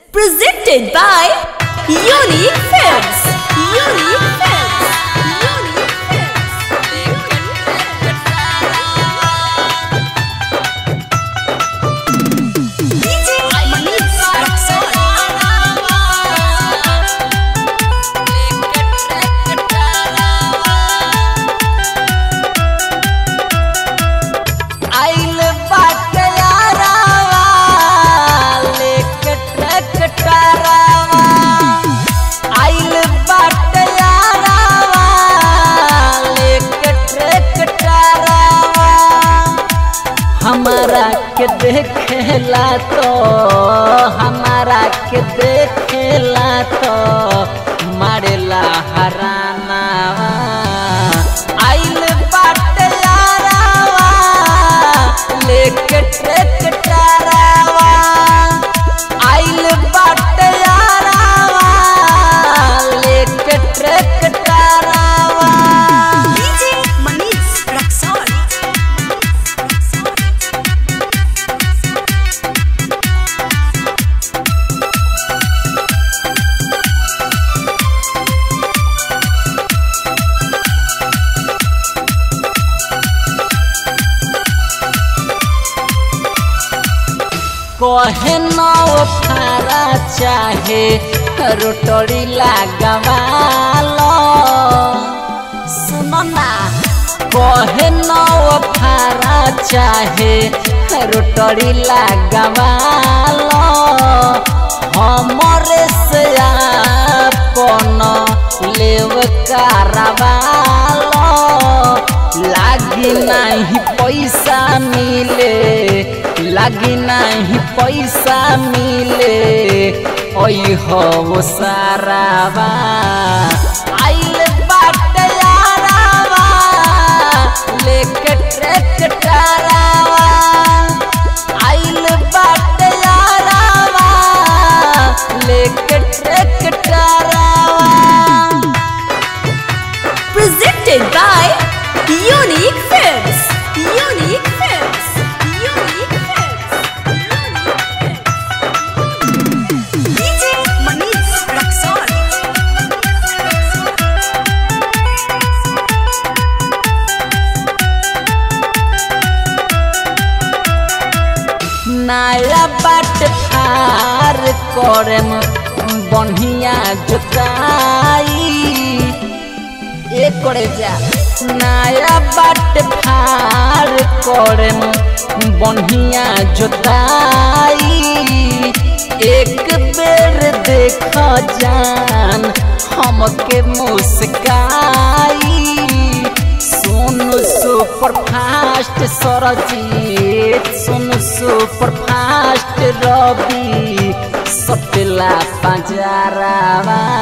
Presented by Unique Films. Unique Films. Unique Films. DJ Manish आइल बाटे यारावा लेके ट्रैक्टरवा आइल बाटे यारावा लेके ट्रैक्टरवा हमारा के देखेला तो हमारा के देखेला तो मारेला हरानावा आइल बाटे यारावा लेके ट्रैक्टरवा आइल बाटे यारावा लेके ट्रैक्टरवा DJ Manish Raksol. कहे नौ फारा चाहे रोटरी लागवालो सुनो ना कहे नौ फारा चाहे रोटरी लागवालो हमरे से आपन लेव कारवालो लागी नहीं पैसा मिले लागी नहीं पैसा मिले ओई हो सारावा आइल बाटे यारावा लेके ट्रैक्टरवा आइल बाटे यारावा लेके ट्रैक्टरवा Presented by Unique Films. Unique Films. Unique Films. Unique Films. DJ Manish Raksol. नया बाट फार करम बढ़िया जोताई ए करे जा नया बाट फार करम बढ़िया जोताई एक बेर देख जान हमके मुस्काई Sonu super fast Sarjeet Sonu super fast Ravi सपेला पंजरावा